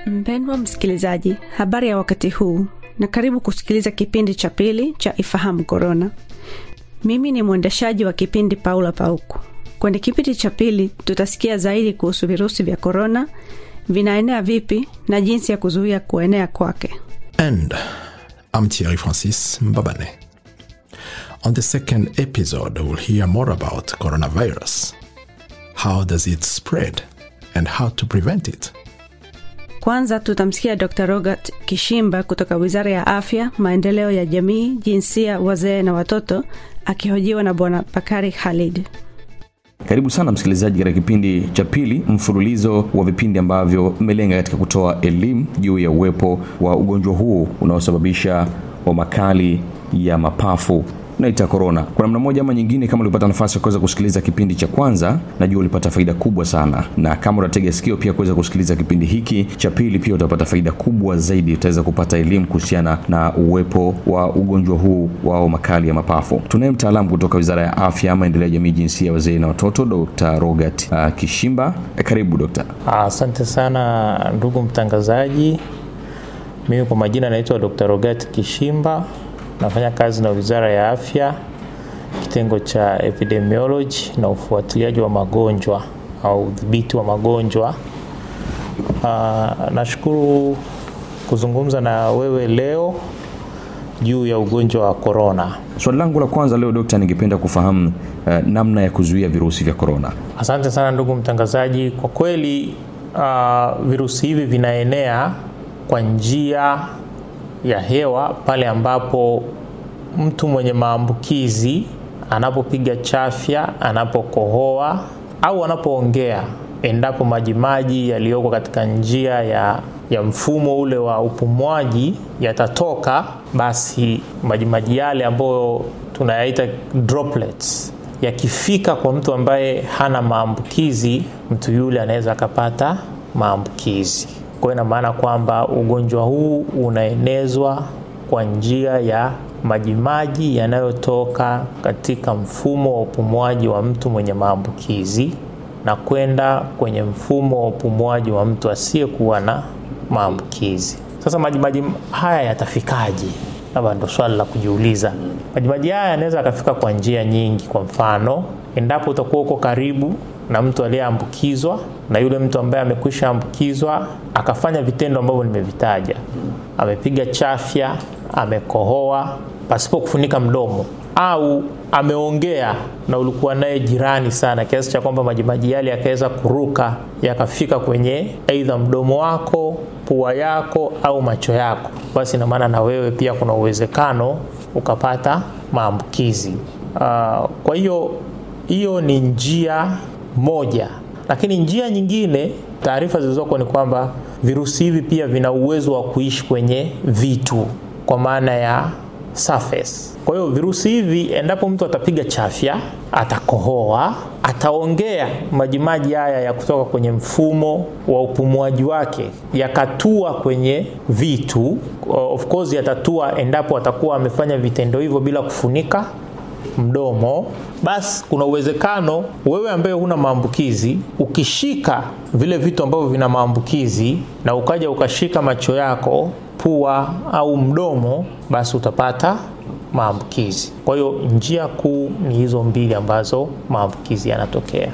Mpendwa msikilizaji, habari ya wakati huu na karibu kusikiliza kipindi cha pili cha Ifahamu Korona. Mimi ni mwendeshaji wa kipindi Paula Pauku. Kwenye kipindi cha pili tutasikia zaidi kuhusu virusi vya korona, vinaenea vipi na jinsi ya kuzuia kuenea kwake. And I'm Thierry Francis Mbabane. On the second episode, we'll hear more about coronavirus. How does it spread and how to prevent it? Kwanza tutamsikia Dr Robert Kishimba kutoka Wizara ya Afya, Maendeleo ya Jamii, Jinsia, Wazee na Watoto, akihojiwa na Bwana Bakari Khalid. Karibu sana msikilizaji katika kipindi cha pili mfululizo wa vipindi ambavyo vimelenga katika kutoa elimu juu ya uwepo wa ugonjwa huu unaosababisha homa kali ya mapafu naita korona. Kwa namna moja ama nyingine, kama ulipata nafasi ya kuweza kusikiliza kipindi cha kwanza, najua ulipata faida kubwa sana, na kama unatega sikio pia kuweza kusikiliza kipindi hiki cha pili, pia utapata faida kubwa zaidi. Utaweza kupata elimu kuhusiana na uwepo wa ugonjwa huu wa homa kali ya mapafu. Tunaye mtaalamu kutoka Wizara ya Afya, Maendeleo ya Jamii, Jinsia, Wazee na Watoto, Dr. Robert uh, Kishimba. Eh, karibu dokta. Asante sana ndugu mtangazaji. Mimi kwa majina naitwa Dr. Rogat Kishimba, nafanya kazi na Wizara ya Afya, kitengo cha epidemiology na ufuatiliaji wa magonjwa au udhibiti wa magonjwa. Uh, nashukuru kuzungumza na wewe leo juu ya ugonjwa wa korona. Swali langu la kwanza leo dokta, ningependa kufahamu uh, namna ya kuzuia virusi vya korona. Asante sana ndugu mtangazaji. Kwa kweli uh, virusi hivi vinaenea kwa njia ya hewa pale ambapo mtu mwenye maambukizi anapopiga chafya, anapokohoa au anapoongea, endapo majimaji yaliyoko katika njia ya, ya mfumo ule wa upumuaji yatatoka, basi majimaji yale ambayo tunayaita droplets yakifika kwa mtu ambaye hana maambukizi, mtu yule anaweza akapata maambukizi. Kwa hiyo ina maana kwamba ugonjwa huu unaenezwa kwa njia ya majimaji yanayotoka katika mfumo wa upumuaji wa mtu mwenye maambukizi na kwenda kwenye mfumo wa upumuaji wa mtu asiyekuwa na maambukizi. Sasa majimaji haya yatafikaje? Labda ndo swali la kujiuliza. Majimaji haya yanaweza yakafika kwa njia nyingi. Kwa mfano, endapo utakuwa uko karibu na mtu aliyeambukizwa na yule mtu ambaye amekwisha ambukizwa akafanya vitendo ambavyo nimevitaja, amepiga chafya, amekohoa pasipo kufunika mdomo, au ameongea na ulikuwa naye jirani sana kiasi cha kwamba majimaji yale yakaweza kuruka yakafika kwenye aidha mdomo wako, pua yako au macho yako, basi ina maana na wewe pia kuna uwezekano ukapata maambukizi. Uh, kwa hiyo hiyo ni njia moja, lakini njia nyingine, taarifa zilizoko ni kwamba virusi hivi pia vina uwezo wa kuishi kwenye vitu, kwa maana ya surface. Kwa hiyo virusi hivi, endapo mtu atapiga chafya, atakohoa, ataongea, majimaji haya ya kutoka kwenye mfumo wa upumuaji wake yakatua kwenye vitu, of course yatatua endapo atakuwa amefanya vitendo hivyo bila kufunika mdomo, basi kuna uwezekano wewe ambaye huna maambukizi ukishika vile vitu ambavyo vina maambukizi na ukaja ukashika macho yako, pua au mdomo, basi utapata maambukizi. Kwa hiyo njia kuu ni hizo mbili ambazo maambukizi yanatokea.